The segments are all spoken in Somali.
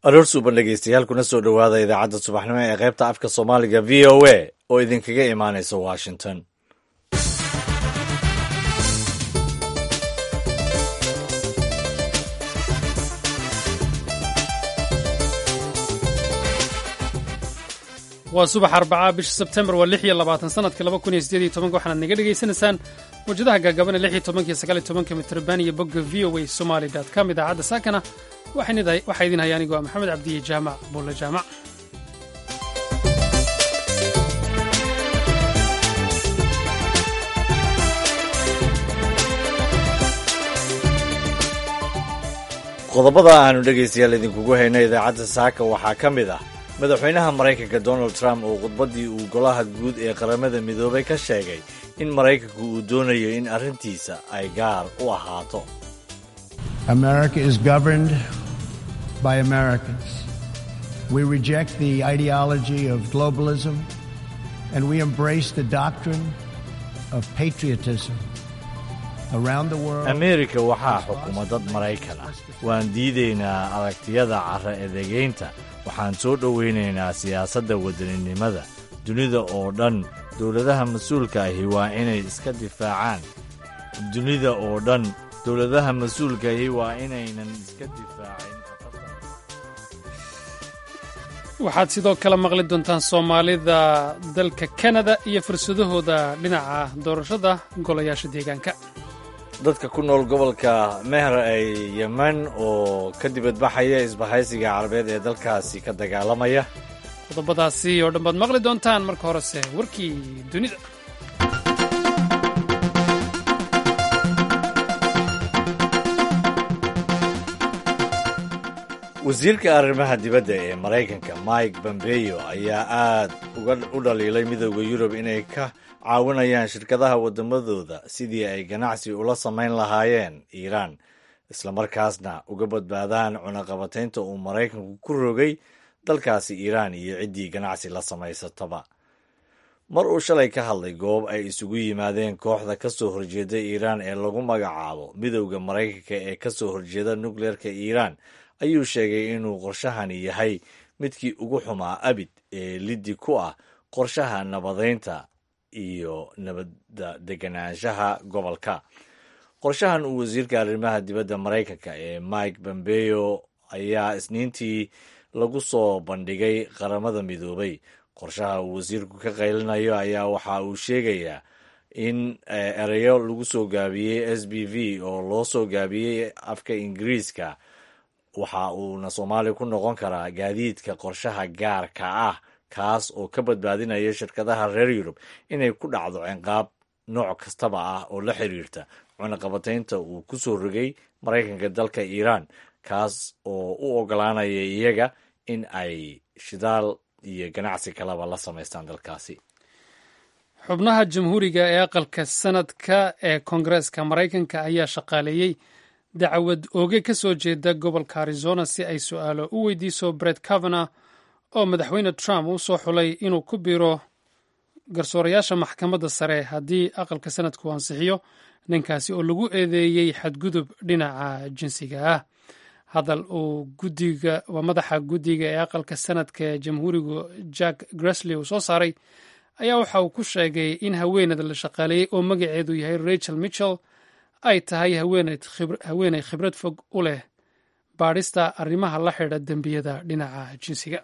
aroor suuban dhegeystayaal kuna soo dhowaada idaacadda subaxnimo ee qaybta afka soomaaliga v o a oo idinkaga imaanaysa washington waa subax arbacaa bisha sebtembar waa lix iyo labaatan sanadka laba kun iyo sideed iyo tobanka waxaanaad naga dhagaysanaysaan mawjadaha gaagabana lix iyo tobanka iyo sagaal iyo tobanka mitrban iyo bogga v o a somaly dot com idaacadda saakana waxaa idin haya anigoo maxamed cabdiye jaamac buulle jaamac qodobada aanu dhegaystayaal idinkugu hayno idaacadda saaka waxaa ka mid ah madaxweynaha maraykanka donald trump oo khudbaddii uu golaha guud ee qaramada midoobay ka sheegay in maraykanku uu doonayo in arrintiisa ay gaar u ahaato America is governed by Americans. We reject the ideology of globalism and we embrace the doctrine of patriotism. Around the world, ameerika waxaa xukuma dad maraykan ah waan diidaynaa aragtiyada cara edegaynta waxaan soo dhowaynaynaa siyaasadda wadaninimada dunida oo dhan dowladaha mas-uulka ahi waa inay iska difaacaan dunida oo dhan dowladaha mas-uulka ahi waa inaynan iska difaacin waxaad sidoo kale maqli doontaan soomaalida dalka kanada iyo fursadahooda dhinaca doorashada golayaasha deegaanka dadka ku nool gobolka meher ee yemen oo ka dibadbaxaya isbahaysiga carabeed ee dalkaasi ka dagaalamaya qodobadaasi oo dhan baad maqli doontaan marka horese warkii dunida wasiirka arrimaha dibadda ee maraykanka mike bombeyo ayaa aad u dhaliilay midooda yurub inay ka caawinayaan shirkadaha waddamadooda sidii ay ganacsi ula samayn lahaayeen iiraan islamarkaasna uga badbaadaan cunaqabataynta uu maraykanku ku rogay dalkaasi iiraan iyo ciddii ganacsi la samaysataba mar uu shalay ka hadlay goob ay isugu yimaadeen kooxda ka soo horjeeda iiraan ee lagu magacaabo midowda maraykanka ee ka soo horjeeda nukleerka iiraan ayuu sheegay inuu qorshahani yahay midkii ugu xumaa abid ee liddi ku ah qorshaha nabadaynta iyo nabadda deganaanshaha gobolka qorshahan uu wasiirka arrimaha dibadda maraykanka ee mike bombeyo ayaa isniintii lagu soo bandhigay qaramada midoobay qorshaha uu wasiirku ka qaylinayo ayaa waxa uu sheegayaa in ereyo lagu soo gaabiyey s b v oo loo soo gaabiyey afka ingiriiska waxa uuna soomaaliya ku noqon karaa gaadiidka qorshaha gaarka ah kaas oo ka badbaadinaya shirkadaha reer yurub inay ku dhacdo cinqaab nooc kastaba ah oo la xiriirta cunaqabataynta uu ku soo rogay maraykanka dalka iiraan kaas oo u ogolaanaya iyaga in ay shidaal iyo ganacsi kaleba la samaystaan dalkaasi xubnaha jamhuuriga ee aqalka sanadka ee koongareeska maraykanka ayaa shaqaaleeyey dacwad ooge ka soo jeeda gobolka arizona si ay su-aalo u weydiiso bret kavana oo madaxweyne trump uu soo xulay inuu ku biiro garsoorayaasha maxkamadda sare haddii aqalka sanadku ansixiyo ninkaasi oo lagu eedeeyey xadgudub dhinaca jinsiga ah hadal uu gudiga waa madaxa guddiga ee aqalka sanadka ee jamhuurigu jack gresley uu soo saaray ayaa waxa uu ku sheegay in haweeneyda la shaqaaleeyey oo magaceedu yahay rachel mitchell ay tahay haweeney khibrad fog u leh baadhista arrimaha la xidha dembiyada dhinaca jinsiga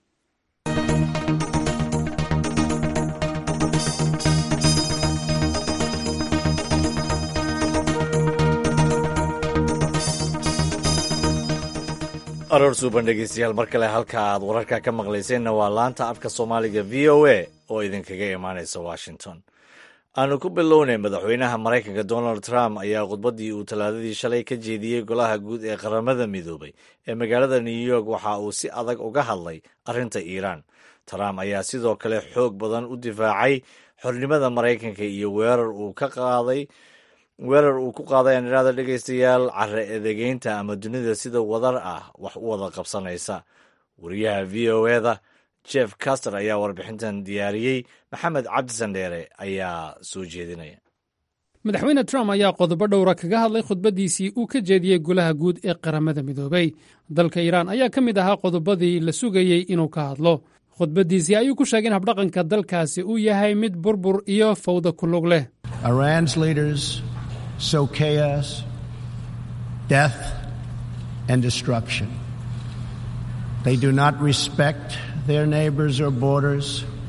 aroor suuban dhegeystayaal mar kale halka aad wararka ka maqlayseenna waa laanta afka soomaaliga v o a oo idinkaga imaanaysa washington aanu ku bilownay madaxweynaha maraykanka donald trump ayaa khudbaddii uu talaadadii shalay ka jeediyey golaha guud ee qaramada midoobay ee magaalada new york waxa uu si adag uga hadlay arrinta iiraan trump ayaa sidoo kale xoog badan u difaacay xornimada maraykanka iyo weerar uu ka qaaday weerar uu ku qaaday anirada dhegaystayaal care edegeynta ama dunida sida wadar ah wax u wada qabsanaysa wariyaha v o eda jeff caster ayaa warbixintan diyaariyey maxamed cabdi sandheere ayaa soo jeedinaya madaxweyne trump ayaa qodobo dhowra kaga hadlay khudbaddiisii uu ka jeediyey golaha guud ee qaramada midoobay dalka iiraan ayaa ka mid ahaa qodobadii la sugayey inuu ka hadlo khudbaddiisii ayuu ku sheegay in habdhaqanka dalkaasi uu yahay mid burbur iyo fawda ku lug leh Iran's leaders sow chaos, death, and destruction. They do not respect their neighbors or borders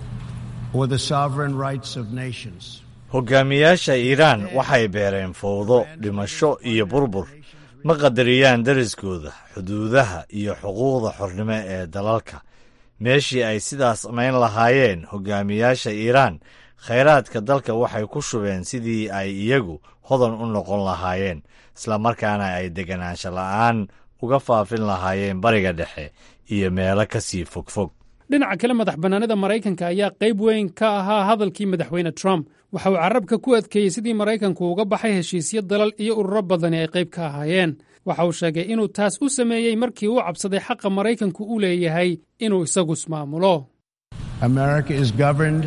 or the sovereign rights of nations. hogaamiyaasha iiraan waxay beereen fowdo dhimasho iyo burbur ma qadariyaan deriskooda xuduudaha iyo xuquuqda xornimo ee dalalka meeshii ay sidaas samayn lahaayeen hogaamiyaasha iiraan khayraadka dalka waxay ku shubeen sidii ay iyagu hodan u noqon lahaayeen islamarkaana ay deganaansho la'aan uga faafin lahaayeen bariga dhexe iyo meelo ka sii fogfog dhinaca kale madax bannaanida maraykanka ayaa qayb weyn ka ahaa hadalkii madaxweyne trump waxa uu carabka ku adkeeyey sidii maraykanku uga baxay heshiisyo dalal iyo ururo badani ay qayb ka ahaayeen waxa uu sheegay inuu taas u sameeyey markii uu cabsaday xaqa maraykanku u leeyahay inuu isagu ismaamulo America is governed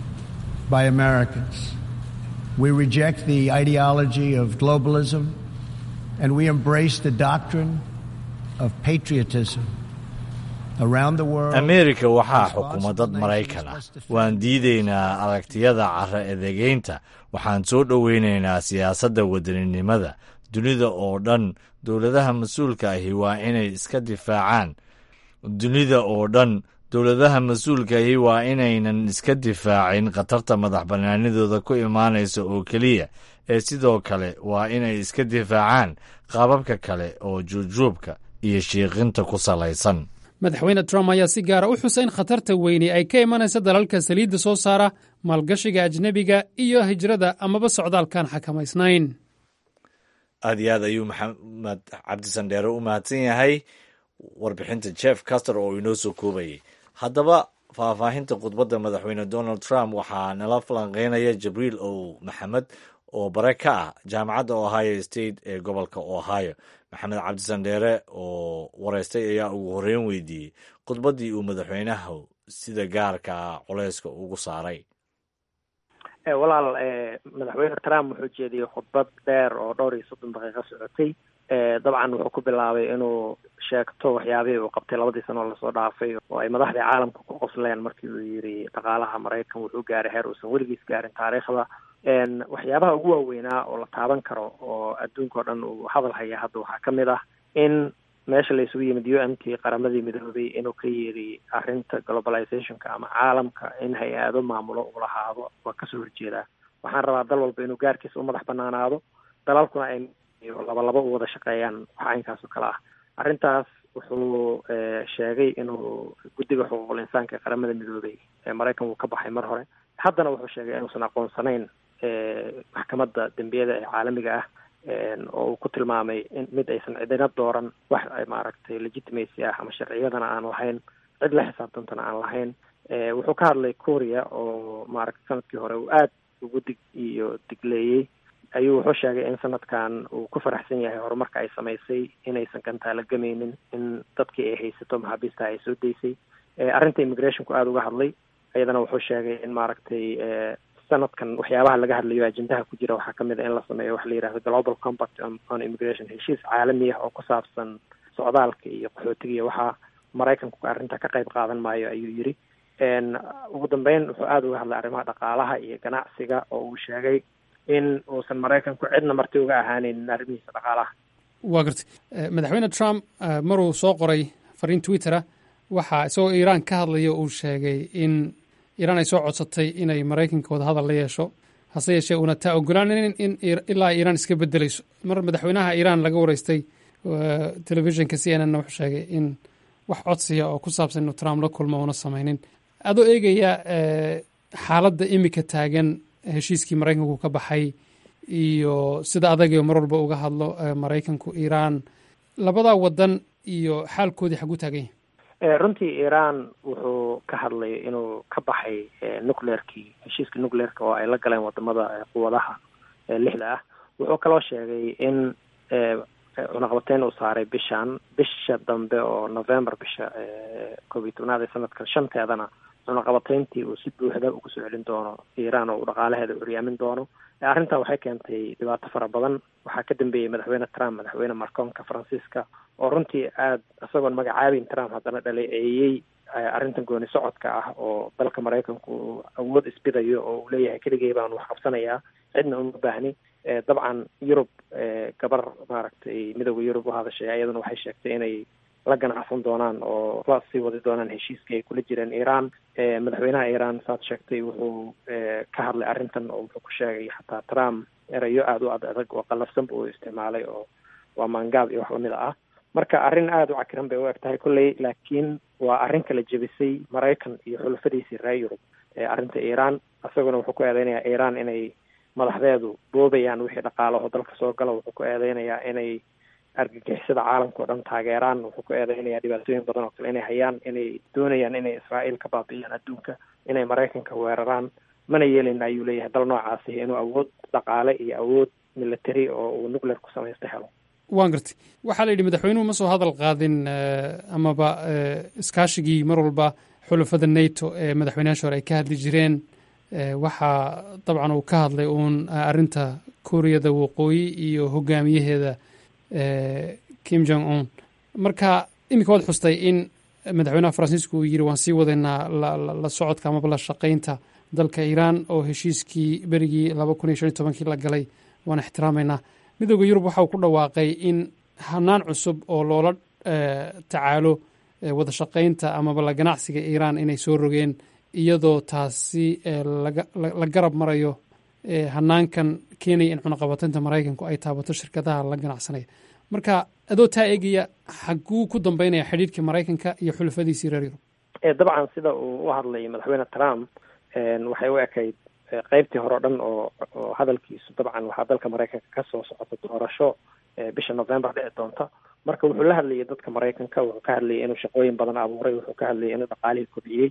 by Americans. We reject the ideology of globalism and we embrace the doctrine of patriotism. Around the world, ameerika waxaa xukuma dad maraykan ah waan diidaynaa aragtiyada cara edegeynta waxaan soo dhoweynaynaa siyaasadda wadaninimada dunida oo dhan dowladaha mas-uulka ahi waa inay iska difaacaan dunida oo dhan dowladaha mas-uulka ahi waa inaynan iska difaacin khatarta madax bannaanidooda ku imaanaysa oo keliya ee sidoo kale waa inay iska difaacaan qaababka kale oo juubjuubka iyo shiiqinta ku salaysan madaxweyne trump ayaa si gaara u xusay in khatarta weyni ay ka imanaysa dalalka saliidda soo saara maalgashiga ajnebiga iyo hijrada amaba socdaalkaan xakamaysnayn aad iyo aad ayuu maxamed cabdisandheere u mahadsan yahay warbixinta jeff caster oo inoo soo koobayay haddaba faahfaahinta khudbadda madaxweyne donald trump waxaa nala falanqeynaya jibriil ow maxamed oo bare ka ah jaamacadda ohio state ee gobolka ohio maxamed cabdisandheere oo wareystay ayaa ugu horreyn weydiiyey khudbaddii uu madaxweynahu sida gaarka culeyska ugu saaray walaal madaxweyne trump wuxuu jeediyey khudbad dheer oo dhowr iyo soddon daqiiqo socotay dabcan wuxuu ku bilaabay inuu sheegto waxyaabihii uu qabtay labadii sano oo lasoo dhaafay oo ay madaxdii caalamka ku qosleen markii uu yidhi dhaqaalaha maraykan wuxuu gaaray heer uusan weligiis gaarin taariikhda waxyaabaha ugu waaweynaa oo la taaban karo oo adduunka o dhan uu hadal haya hadda waxaa ka mid ah in meesha la isugu yimid u m t qaramadii midoobay inuu ka yeedhi arrinta globalizationka ama caalamka in hay-ado maamulo uu lahaado waa kasoo horjeedaa waxaan rabaa dal walba inuu gaarkiisa u madax banaanaado dalalkuna ay laba laba u wada shaqeeyaan wax caynkaas oo kale ah arrintaas wuxuu sheegay inuu guddiga xuquuqul insaanka ee qaramada midoobay ee maraykan wuu ka baxay mar hore haddana wuxuu sheegay inuusan aqoonsanayn maxkamadda dembiyada ee caalamiga ah oo uu ku tilmaamay in mid aysan cidina dooran wax maaragtay legitimacy ah ama sharciyadana aan lahayn cid la xisaabtantana aan lahayn wuxuu ka hadlay korea oo maaragtay sanadkii hore uu aad ugu dig iyo digleeyey ayuu wuxuu sheegay in sanadkan uu ku faraxsan yahay horumarka ay samaysay inaysan gantaala gamaynin in dadkii ay haysato maxaabiista ay soo daysay arrinta immigrationku aada uga hadlay iyadana wuxuu sheegay in maaragtay sanadkan waxyaabaha laga hadlayo ajendaha ku jira waxaa kamid a in la sameeyo waxa la yihahdo global compact on immigration heshiis caalami ah oo ku saabsan socdaalka iyo qaxootiga iyo waxaa maraykanku arrinta ka qayb qaadan maayo ayuu yidhi ugu dambeyn wuxuu aada uga hadlay arrimaha dhaqaalaha iyo ganacsiga oo uu sheegay in uusan maraykanku cidna marti uga ahaaneyn arrimihiisa dhaqaalaha waa gartay madaxweyne trump maruu soo qoray fariin twittera waxaa isagoo iiraan ka hadlaya uu sheegay in iiraan ay soo codsatay inay maraykanka wada hadal la yeesho hase yeeshee uuna taa ogolaanin in ilaa iiraan iska bedelayso mar madaxweynaha iiraan laga wareystay telefishinka c n n wuxuu sheegay in wax codsiya oo ku saabsan inuu trump la kulmo una samaynin adoo eegaya xaaladda imika taagan heshiiskii maraykanku ka baxay iyo sida adagio mar walba uga hadlo maraykanku iiraan labadaa wadan iyo xaalkoodii xagu taagan yahay runtii iiraan wuxuu ka hadlay inuu ka baxay nucleerkii heshiiska nucleerka oo ay la galeen wadamada quwadaha lixda ah wuxuu kaloo sheegay in cunaqabateyn uu saaray bishan bisha dambe oo november bisha koob iyo tobnaad ee sanadkan shanteedana cunaqabatayntii uu si buuxda ugu soo celin doono iiraan oo uu dhaqaalaheeda uryaamin doono arrintan waxay keentay dhibaato fara badan waxaa ka dambeeyey madaxweyne trump madaxweyne marcoonka faransiiska oo runtii aada isagoon magacaabin trump haddana dhaleeceeyey arrintan gooni socodka ah oo dalka maraykanku uu awood isbidayo oo uu leeyahay keligay baan wax qabsanayaa cidna uma baahni dabcan yurub gabar maaragtay midooda yurub u hadashay ayaduna waxay sheegtay inay la ganacsan doonaan oo la sii wadi doonaan heshiiskii ay kula jireen iiraan madaxweynaha iiraan saad sheegtay wuxuu ka hadlay arrintan oo wuxuu ku sheegay xataa trump erayo aada u ad adag oo qallafsanba uu isticmaalay oo waa maangaab iyo wax lamid ah marka arrin aada u cakiran bay u eg tahay kolley laakiin waa arrin kala jebisay maraykan iyo xulafadiisii reer yurub arrinta iiraan isaguna wuxuu ku eedeynayaa iiraan inay madaxdeedu boobayaan wixii dhaqaalaho dalka soo gala wuxuu ku eedeynayaa inay argagixisada caalamka o dhan taageeraan wuxuu ku eedeynayaa dhibaatooyin badan oo kale inay hayaan inay doonayaan inay israa'iil ka baabi'iyaan adduunka inay maraykanka weeraraan mana yeelin ayuu leeyahay dal noocaasi inuu awood dhaqaale iyo awood military oo uu nuclear ku samaysta helo waan gartay waxaa la yidhi madaxweynuhu ma soo hadal qaadin amaba iskaashigii mar walba xulafada nato ee madaxweynayaasha hore ay ka hadli jireen waxaa dabcan uu ka hadlay uun arrinta kuuriyada waqooyi iyo hogaamiyaheeda kim jong un marka iminka waad xustay in madaxweynaha faransiisku uu yidhi waan sii wadaynaa la socodka amaba la shaqaynta dalka iiraan oo heshiiskii berigii laba kun iyo shan iyo tobankii la galay waan ixtiraamaynaa midooda yurub waxa uu ku dhawaaqay in hanaan cusub oo loola tacaalo wada shaqaynta amaba la ganacsiga iiraan inay soo rogeen iyadoo taasi la garab marayo hanaankan keenaya in cunaqabataynta maraykanku ay taabato shirkadaha la ganacsanaya marka adoo taa eegaya xaguu ku dambeynaya xidhiidhka maraykanka iyo xulafadiisii reer yurub dabcan sida uu u hadlay madaxweyne trump waxay u ekayd qeybtii hore o dhan oo oo hadalkiisu dabcan waxaa dalka maraykanka kasoo socota doorasho bisha november dhici doonta marka wuxuu la hadlayay dadka maraykanka wuxuu ka hadlayay inuu shaqooyin badan abuuray wuxuu ka hadlayay inuu dhaqaalihii kobciyey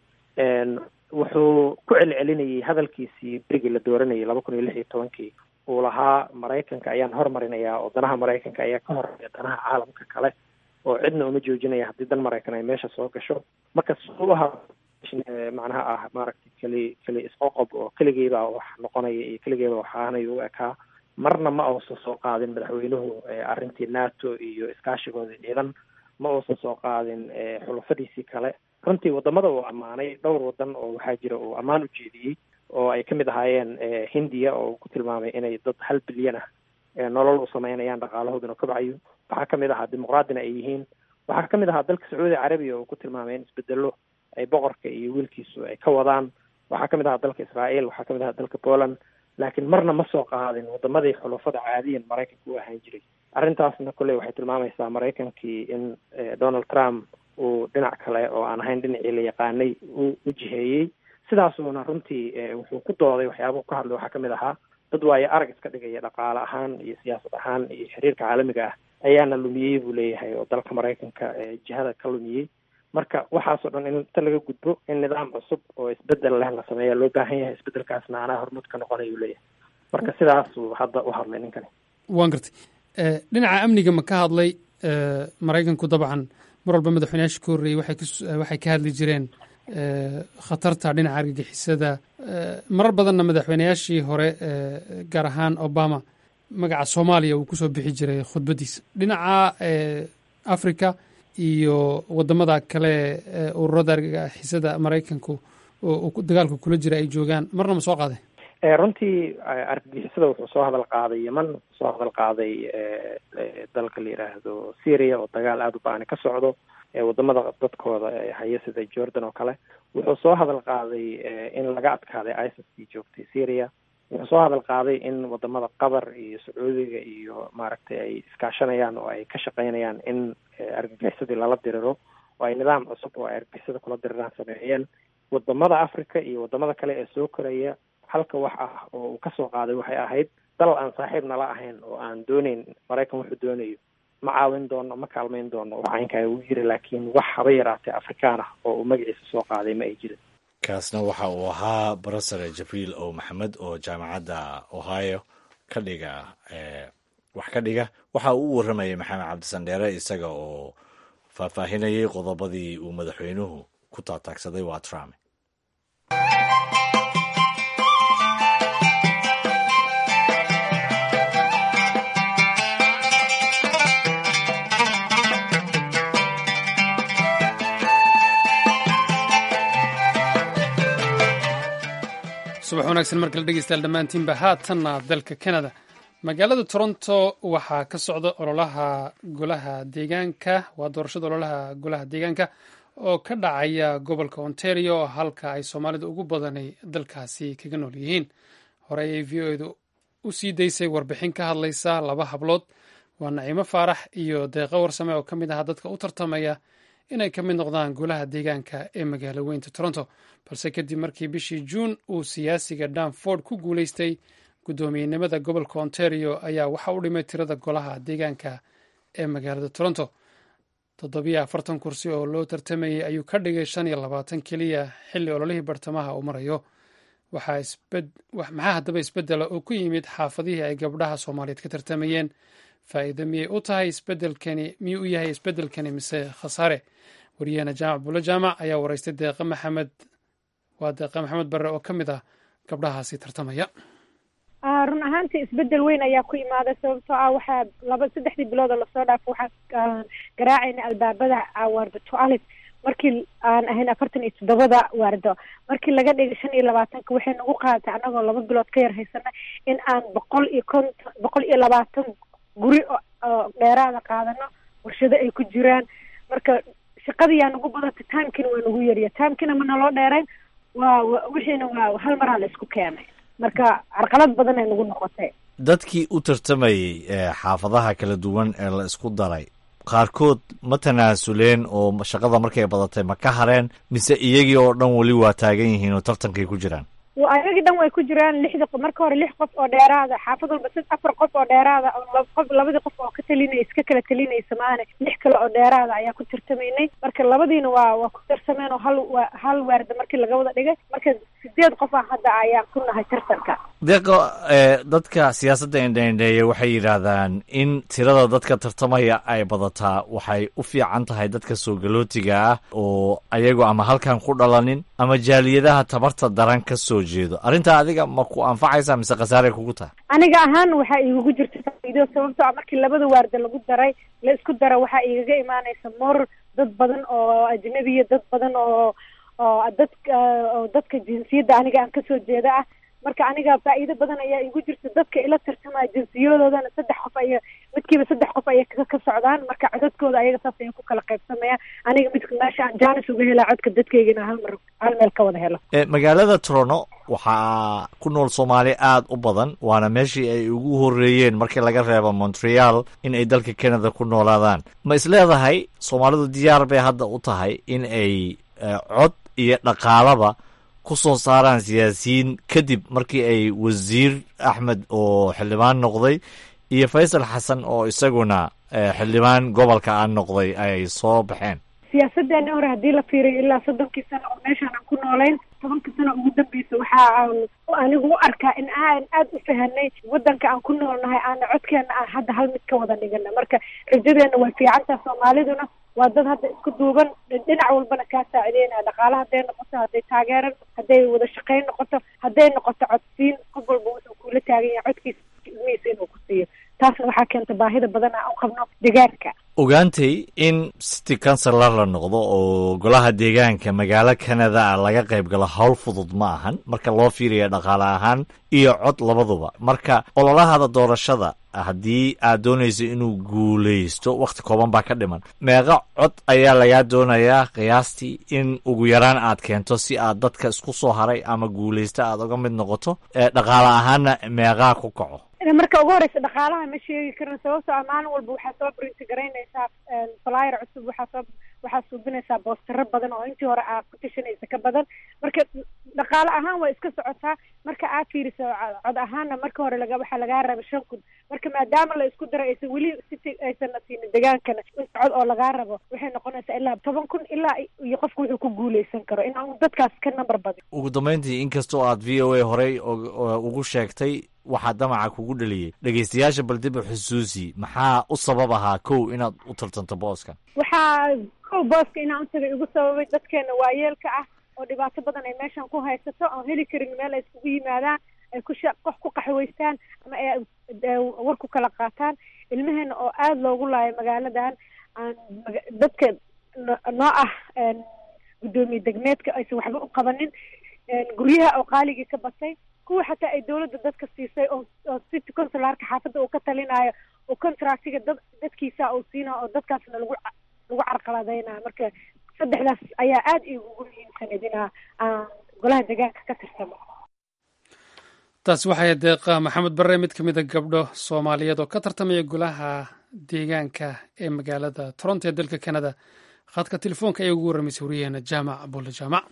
wuxuu ku celcelinayay hadalkiisii berigii la dooranayay laba kun iyo lix iyo tobankii uu lahaa maraykanka ayaan hormarinayaa oo danaha maraykanka ayaa ka horeeya danaha caalamka kale oo cidna uma joojinaya haddii dan maraykan ay meesha soo gasho marka suubaha macnaha ah maaragtay keli keli isqoqob oo keligeybaa wax noqonaya iyo keligeybaa waxaanay u ekaa marna ma uusan soo qaadin madaxweynuhu arrintii nato iyo iskaashigoodii ciidan ma uusan soo qaadin xulafadiisii kale runtii wadamada uu ammaanay dhowr wadan oo waxaa jira uu ammaan u jeediyey oo ay kamid ahaayeen hindiya oo uu ku tilmaamay inay dad hal bilyan ah nolol u sameynayaan dhaqaalahooduna kobcayo waxaa kamid ahaa dimuqraadina ay yihiin waxaa kamid ahaa dalka sacuudi carabiya oo ku tilmaamay in isbedelo ay boqorka iyo wiilkiisu ay ka wadaan waxaa kamid ahaa dalka israael waxaa kamid ahaa dalka poland laakiin marna ma soo qaadin wadamadii xulafada caadiyan maraykanka u ahaan jiray arrintaasna kolley waxay tilmaamaysaa maraykankii in donald trump uu dhinac kale oo aan ahayn dhinacii la yaqaanay u u jiheeyey sidaasuuna runtii wuxuu ku dooday waxyaabahu ka hadlay waxaa kamid ahaa dad waayo arag iska dhigaya dhaqaale ahaan iyo siyaasad ahaan iyo xiriirka caalamiga ah ayaana lumiyey buu leeyahay oo dalka maraykanka jihada ka lumiyey marka waxaasoo dhan in inta laga gudbo in nidaam cusub oo isbedel leh la sameeya loo baahan yahay isbedelkaasna anaa hormuud ka noqonayuu leeyahay marka sidaasuu hadda u hadlay ninkani waan gartay dhinaca amniga ma ka hadlay maraykanku dabcan mar walba madaxweynayaasha ka horreeyey waxay ka hadli jireen khatarta dhinaca argagixisada marar badanna madaxweynayaashii hore gaar ahaan obama magaca soomaaliya uu kusoo bixi jiray khudbaddiisa dhinaca africa iyo wadamada kale ururada argagixisada maraykanku oo dagaalka kula jira ay joogaan marna ma soo qaaday runtii argagixisada wuxuu soo hadal qaaday yeman wuxuu soo hadal qaaday dalka la yidhaahdo syria oo dagaal aada u ba-ani ka socdo wadamada dadkooda haya sida jordan oo kale wuxuu soo hadal qaaday in laga adkaaday isis joogtay syria wuxuu soo hadal qaaday in wadamada qatar iyo sacuudiga iyo maaragtay ay iskaashanayaan oo ay ka shaqeynayaan in argagixisadii lala diriro oo ay nidaam cusub oo ay argagixisada kula diriraan sameeyeen wadamada africa iyo wadamada kale ee soo koraya halka wax ah oo uu kasoo qaaday waxay ahayd dal aan saaxiib nala ahayn oo aan dooneyn maraykan wuxuu doonayo ma caawin doono ma kaalmayn doono wax aynkaa uu yiri laakiin wax haba yaraatee afrikaan ah oo uu magaciisa soo qaaday ma ay jirin kaasna waxa uu ahaa brofesor jibriil o maxamed oo jaamacadda ohio ka dhiga wax ka dhiga waxa uu u warramayay maxamed cabdisandheere isaga oo faahfaahinayay qodobadii uu madaxweynuhu ku taataagsaday waa trump subax wanaagsan markale dhegeystayaal dhammaantiinba haatanna dalka canada magaalada toronto waxaa ka socda ololaha golaha deegaanka waa doorashada ololaha golaha deegaanka oo ka dhacaya gobolka ontario halka ay soomaalida ugu badanay dalkaasi kaga nool yihiin horey ay v o edu u sii daysay warbixin ka hadlaysa laba hablood waa naciimo faarax iyo deeqo warsame oo ka mid ahaa dadka u tartamaya inay ka mid noqdaan golaha deegaanka ee magaalo weynta toronto balse kadib markii bishii juun uu siyaasiga danford ku guuleystay guddoomiyenimada gobolka ontario ayaa waxa u dhimay tirada golaha deegaanka ee magaalada toronto toddobiyo afartan kursi oo loo tartamayay ayuu ka dhigay shan iyo labaatan keliya xilli ololihii bartamaha uu marayo maxaa haddaba isbeddela oo ku yimid xaafadihii ay gabdhaha soomaaliyeed ka tartamayeen faa'iido miyay u tahay isbedelkani miyuu u yahay isbeddelkani mise khasaare wariyaheena jaamac buulo jaamac ayaa waraystay deeqe maxamed waa deeqe maxamed barre oo ka mid ah gabdhahaasi tartamaya run ahaantii isbedel weyn ayaa ku imaaday sababtoo ah waxaa laba saddexdii bilood oo lasoo dhaafo waxaan garaacayna albaabada waardo toalet markii aan ahayn afartan iyo toddobada waardo markii laga dhigay shan iyo labaatanka waxay nagu qaadatay annagoo laba bilood ka yar haysana in aan boqol iyo konton boqol iyo labaatan guri oo dheeraada qaadano warshado ay ku jiraan marka shaqadiyaa nagu badatay timekina waa nagu yariya timekina ma naloo dheerayn waa wixiina waa hal maraa la isku keenay marka carqalad badan ay nagu noqotay dadkii u tartamayey xaafadaha kala duwan ee la isku daray qaarkood ma tanaasuleen oo shaqada markay badatay ma ka hareen mise iyagii oo dhan weli waa taagan yihiin oo tartankay ku jiraan ayagii dhan way ku jiraan lixda marka hore lix qof oo dheeraada xaafad walba sid afar qof oo dheeraada qof labadii qof oo ka talinay iska kala talinaysa maane lix kale oo dheeraada ayaa ku tartamaynay marka labadiina waa waa ku tarsameen oo hal hal waarda markii laga wada dhigay marka sideed qof ah hadda ayaan ku nahay tartanka deeqo dadka siyaasadda indhaindheeya waxay yidhaahdaan in tirada dadka tartamaya ay badataa waxay u fiican tahay dadka soo galootiga ah oo ayagu ama halkan ku dhalanin ama jaaliyadaha tabarta daran ka soo jeedo arrintaa adiga ma ku anfacaysa mise khasaaray kugu tahay aniga ahaan waxaa iigugu jirta faa'iido sababtoo ah markii labada waarda lagu daray la isku dara waxaa igaga imaanaysa moor dad badan oo ajnabiya dad badan oo oo dadka oo dadka jinsiyadda aniga aan kasoo jeeda ah marka aniga faa'iido badan ayaa igu jirta dadka ila tartamaya jinsiyadoodana saddex qof aya midkiiba saddex qof ayay ka socdaan marka codadkooda ayaga saas ayay ku kala qaybsamayaan aniga midka meesha aan jaanis uga helaa codka dadkaygana hal mar hal meel ka wada helo magaalada toronto waxaa ku nool soomaali aada u badan waana meeshii ay ugu horreeyeen markii laga reebo montreal in ay dalka canada ku noolaadaan ma is leedahay soomaalidu diyaar bay hadda u tahay in ay cod iyo dhaqaalaba ku soo saaraan siyaasiyiin kadib markii ay wasiir axmed oo xildhibaan noqday iyo faysal xasan oo isaguna xildhibaan gobolka aan noqday ay soo baxeen siyaasaddeena hore haddii la fiiriyo ilaa soddonkii sano oo meeshaan aan ku noolayn tobankii sano ugu dambeysa waxa aan anigu u arkaa in aan aad u fahanay waddanka aan ku noolnahay aana codkeena aan hadda hal mid ka wada dhigana marka rajadeena way fiicantaha soomaaliduna waa dad hadda isku duuban dhinac walbana kaa saacideynaya dhaqaala hadday noqoto hadday taageeran hadday wada shaqayn noqoto hadday noqoto codsiin qof walba wuxuu kuula taagan yahay codkiisa ilmihiisa inuu ku siiyo taasna waxaa keenta baahida badan aan u qabno deegaanka ogaantay in city councilor la noqdo oo golaha deegaanka magaalo canada a laga qayb galo howl fudud ma ahan marka loo fiiriya dhaqaale ahaan iyo cod labaduba marka ololahada doorashada haddii aad doonayso inuu guulaysto wakhti kooban baa ka dhiman meeqa cod ayaa lagaa doonayaa qiyaastii in ugu yaraan aad keento si aad dadka isku soo haray ama guulaysta aad uga mid noqoto dhaqaale ahaanna meeqaa ku kaco marka ugu horeysa dhaqaalaha ma sheegi karno sababtoo ah maalin walba waxaa soo brinti garaynaysaa flyer cusub waxaa soo waxaa suubinaysaa boostaro badan oo intii hore aad ku tashanaysa ka badan marka dhaqaale ahaan waa iska socotaa marka aad fiiriso cod ahaanna marka hore laga waxaa lagaa raba shan kun marka maadaama la isku daray aysan weli city aysanna siinin degaankana inta cod oo lagaa rabo waxay noqonaysaa ilaa toban kun ilaa iyo qofku wuxuu ku guuleysan karo in aan dadkaas ka number badin ugu dambeyntii inkastoo aad v o a horey ugu sheegtay waxaa damaca kugu dhaliyey dhegeystayaasha bal dib u xusuusi maxaa u sabab ahaa kow inaad u tartanto booska waxaa kow booska inaan u tagay igu sababay dadkeena waayeelka ah oo dhibaato badan ay meeshan ku haysato oon heli karin meel ay iskugu yimaadaan ay ku qof ku qaxwaystaan ama ay war ku kala qaataan ilmaheena oo aada loogu laayo magaaladan aan dadka noo ah guddoomiye degmeedka aysan waxba u qabanin guryaha oo qaaligii ka batay kuwa xataa ay dawladda dadka siisay oo oo city consularka xaafadda uu ka talinayo oo contractiga dad dadkiisa uu siinayo oo dadkaasna lagu lagu carqaladeynayo marka saddexdaas ayaa aada igugu muhiimsaneyd inaa aan golaha deegaanka ka tirsamo taasi waxay deeqa maxamed barre mid ka mid a gabdho soomaaliyeed oo ka tartamaya golaha deegaanka ee magaalada toronto ee dalka canada khadka telefoonka ayaa ugu warramaysay wariyaheena jaamac abulle jaamac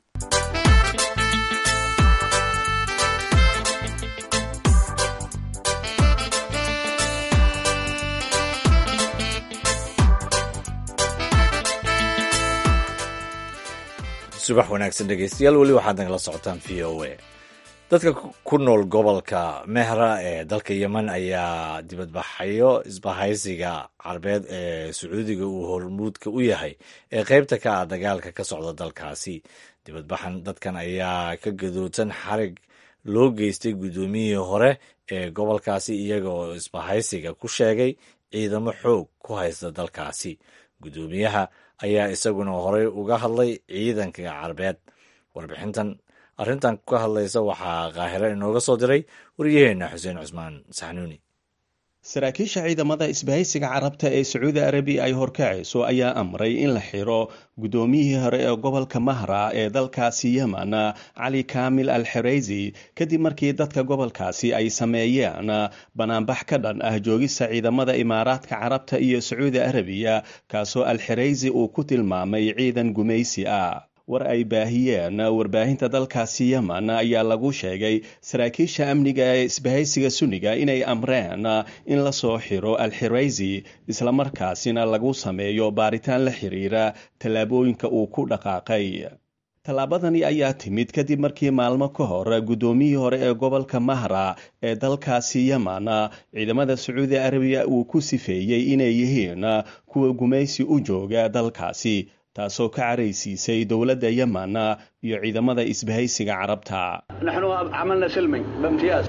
subax wanaagsan dhegeystayaal weli waxaad nagala socotaan v o a dadka ku nool gobolka mehra ee dalka yemen ayaa dibadbaxayo isbahaysiga carbeed ee sacuudiga uu hormuudka u yahay ee qeybta ka ah dagaalka ka socda dalkaasi dibadbaxan dadkan ayaa ka gadoodsan xarig loo geystay guddoomiyihii hore ee gobolkaasi iyaga oo isbahaysiga ku sheegay ciidamo xoog ku haysta dalkaasi guddoomiyaha ayaa isaguna horey uga hadlay ciidanka carbeed warbixintan arrintan ka hadlaysa waxaa kaahiro inooga soo diray waryaheena xuseen cusmaan saxnuuni saraakiisha ciidamada isbahaysiga carabta ee sacuudi arabiya ay horkacayso ayaa amray in la xiro guddoomiyihii hore ee gobolka mahra ee dalkaasi yemen cali kaamil al xereysi kadib markii dadka gobolkaasi ay sameeyeen banaanbax ka dhan ah joogista ciidamada imaaraadka carabta iyo sacuudi arabiya kaasoo al xereysi uu ku tilmaamay ciidan gumaysi ah war ay baahiyeen warbaahinta dalkaasi yemen ayaa lagu sheegay saraakiisha amniga ee isbahaysiga sunniga inay amreen in la soo xiro al xiraysi islamarkaasina lagu sameeyo baaritaan la xiriira tallaabooyinka uu ku dhaqaaqay tallaabadani ayaa timid kadib markii maalmo ka hor guddoomiyihii hore ee gobolka mahra ee dalkaasi yemen ciidamada sacuudi arabiya uu ku sifeeyey inay yihiin kuwa gumaysi u jooga dalkaasi taasoo ka caraysiisay dowladda yemen iyo ciidamada isbahaysiga carabta نحن عملنا سلمي بامتياز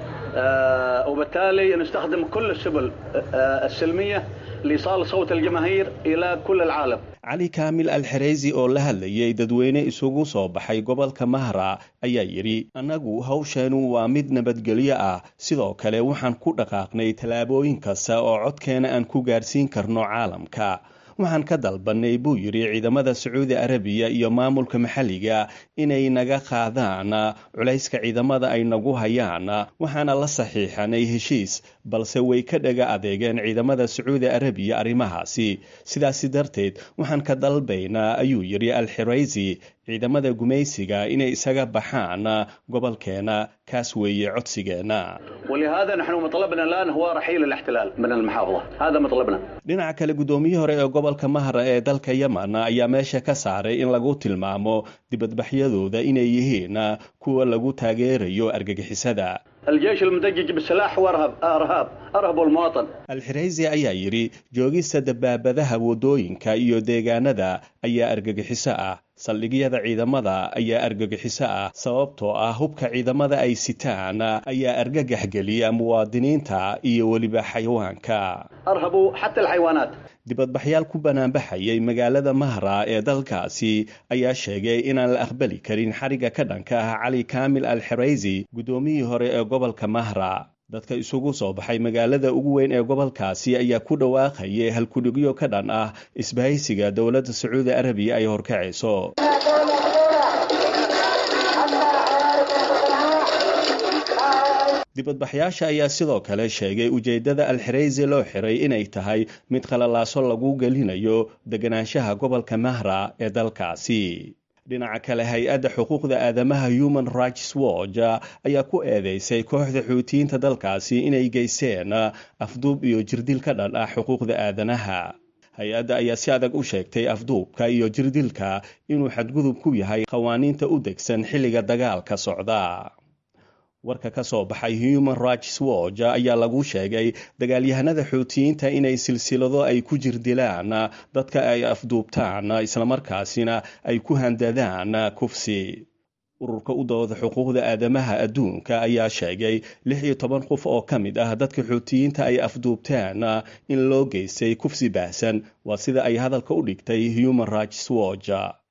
آه، وبالتالي نستخدم كل السبل آه، السلمية لإيصال صوت الجماهير إلى كل العالم cali kaamil al xereysi oo la hadlayay dadweyne isugu soo baxay gobolka mahra ayaa yidhi annagu hawsheenu waa mid nabadgelyo ah sidoo kale waxaan ku dhaqaaqnay tallaabooyin kasta oo codkeena aan ku gaarsiin karno caalamka waxaan ka dalbannay buu yidhi ciidamada sacuudi arabiya iyo maamulka maxalliga inay naga qaadaan culayska ciidamada ay nagu hayaan waxaana la saxiixanay heshiis balse way ka dhaga adeegeen ciidamada sacuudi arabiya arrimahaasi sidaasi darteed waxaan ka dalbaynaa ayuu yidhi al xiraysi ciidamada gumaysiga inay isaga baxaan gobolkeena kaas weeye codsigeenna ولهذا نحن مطلبنا الآن هو رحيل الاحتلال من المحافظة هذا مطلبنا dhinaca kale guddoomiyihii hore ee gobolka mahra ee dalka yemen ayaa meesha ka saaray in lagu tilmaamo dibadbaxyadooda inay yihiin kuwa lagu taageerayo argagixisada الجيش المدجج بالسلاح هو أرهب أرهاب أرهب المواطن alxiraysi ayaa yidhi joogista dabaabadaha waddooyinka iyo deegaanada ayaa argagixiso ah saldhigyada ciidamada ayaa argagixiso ah sababtoo ah hubka ciidamada ay sitaan ayaa argagax geliya muwaadiniinta iyo weliba xayawaanka أرهبوا حتى الحيوانات dibadbaxyaal ku banaanbaxayay magaalada mahra ee dalkaasi ayaa sheegay inaan la aqbali karin xariga ka dhanka ah cali kaamil al xeraysi guddoomiyihii hore ee gobolka mahra dadka isugu soo baxay magaalada ugu weyn ee gobolkaasi ayaa ku dhawaaqayay halkudhigyo ka dhan ah isbahaysiga dowladda sacuudi arabiya ay horkacayso dibadbaxyaasha ayaa sidoo kale sheegay ujeeddada alxiraysi loo xiray inay tahay mid qalalaaso lagu gelinayo deganaanshaha gobolka mahra ee dalkaasi dhinaca kale hay-adda xuquuqda aadamaha human rights watch ayaa ku eedeysay kooxda xuutiyiinta dalkaasi inay geysteen afduub iyo jirdil ka dhan ah xuquuqda aadanaha hay-adda ayaa si adag u sheegtay afduubka iyo jirdilka inuu xadgudub ku yahay qawaaniinta u degsan xilliga dagaalka socda warka ka soo baxay human rights watch ayaa lagu sheegay dagaalyahanada xuutiyiinta inay silsilado ay ku jirdilaan dadka ay afduubtaan islamarkaasina ay ku handadaan kufsi ururka u dooda xuquuqda aadamaha adduunka ayaa sheegay lix iyo toban qof oo ka mid ah dadka xuutiyiinta ay afduubteen in loo geystay kufsi baahsan waa sida ay hadalka u dhigtay human rights watch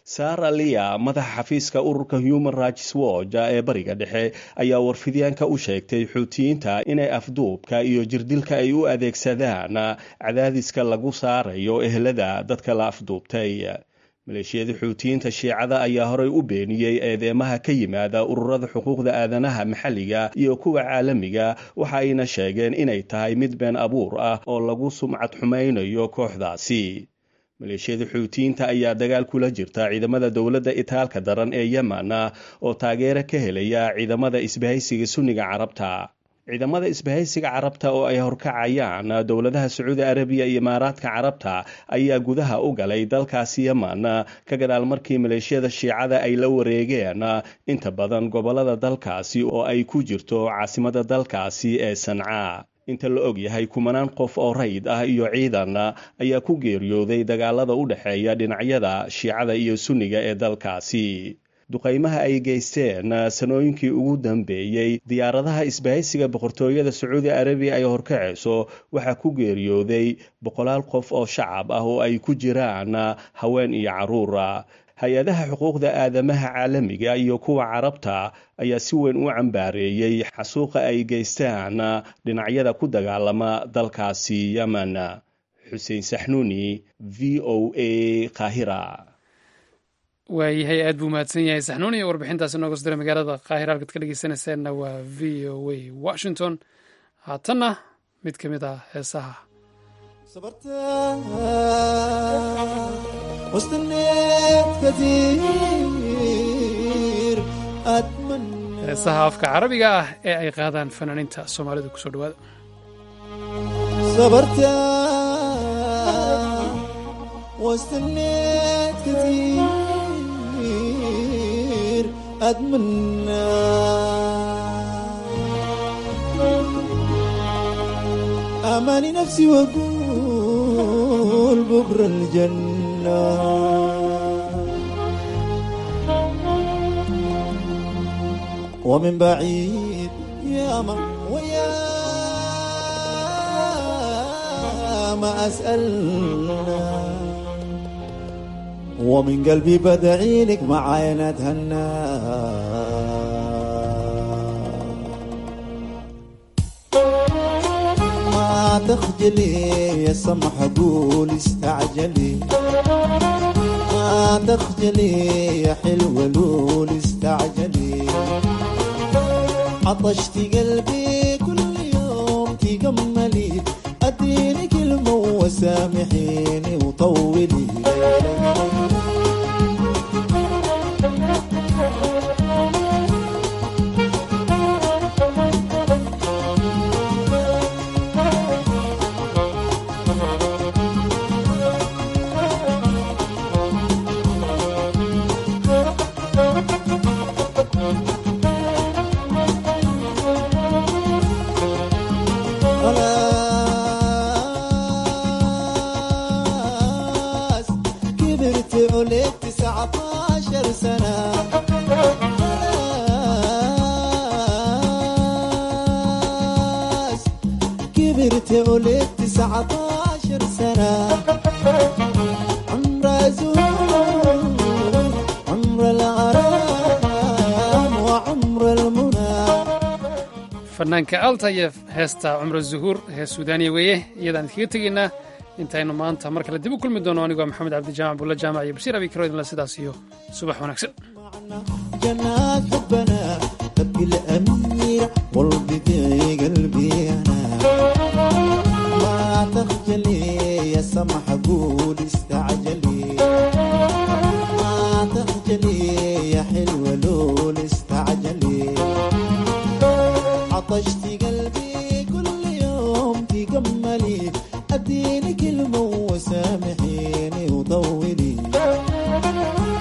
sara lia madaxa xafiiska ururka human rights watch ee bariga dhexe ayaa warfidyaanka u sheegtay xuutiyiinta inay afduubka iyo jirdilka ay u adeegsadaan cadaadiska lagu saarayo ehlada dadka la afduubtay maleeshiyada xuutiyiinta shiicada ayaa horey u beeniyey eedeemaha ka yimaada ururada xuquuqda aadanaha maxalliga iyo kuwa caalamiga waxa ayna sheegeen inay tahay mid been abuur ah oo lagu sumcad xumaynayo kooxdaasi maleeshiyada xuutiyiinta ayaa dagaal kula jirta ciidamada dowladda itaalka daran ee yemen oo taageero ka helaya ciidamada isbahaysiga sunniga carabta ciidamada isbahaysiga carabta oo ay horkacayaan dowladaha sacuudi arabiya iyo imaaraadka carabta ayaa gudaha u galay dalkaasi yemen ka gadaal markii maleeshiyada shiicada ay la wareegeen inta badan gobolada dalkaasi oo ay ku jirto caasimada dalkaasi ee sanca inta la og yahay kumanaan qof oo rayid ah iyo ciidan ayaa ku geeriyooday dagaalada u dhexeeya dhinacyada shiicada iyo sunniga ee dalkaasi duqaymaha ay geysteen sanooyinkii ugu dambeeyey diyaaradaha isbahaysiga boqortooyada sacuudi arabiya ay horkacayso waxaa ku geeriyooday boqolaal qof oo shacab ah oo ay ku jiraan haween iyo caruura hay-adaha xuquuqda aadamaha caalamiga iyo kuwa carabta ayaa si weyn u cambaareeyey xasuuqa ay geystaan dhinacyada ku dagaalama dalkaasi yemen xuseen saxnuuni v o a qaahira waayahay aad buu mahadsan yahay saxnuuni iyo warbixintaasi nooga soo diray magaalada qaahira halkaad ka dhegeysanayseena waa v o a washington haatanna mid ka mid ah heesaha heesaha afka carabiga ah ee ay qaadaan fanaaniinta soomaalida kusoo dhawaada واستنيت كثير أتمنى أماني نفسي وأقول بكرة الجنة ومن بعيد يا ما ويا ما أسألنا ومن قلبي بدعي لك معاي نتهنى ما تخجلي يا سمح قول استعجلي ما تخجلي يا حلوة لول استعجلي عطشت قلبي كل يوم تجملي اديني كلمة وسامحيني وطولي خلاص كبرت عليك تسعة عشر سنة خلاص كبرت عليك تسعة عشر سنة عمر زهور عمر الغرام وعمر المنى fanaanka altayef heesta cumro zuhuur hees suudaaniya weeye iyadaan iskaga tegaynaa intaynu maanta mar kale dib u kulmi doono anigoo maxamed cabdijaamac bulla jaamac iyo bashiir abikaro idinla sidaas iyo subax wanaagsan جنات حبنا تبكي الأمير والبدي قلبي أنا ما تخجلي يا سمح قول استعجلي ما تخجلي يا حلوة لول استعجلي عطشتي قلبي كل يوم تجملي اديني كلمة وسامحيني وطولي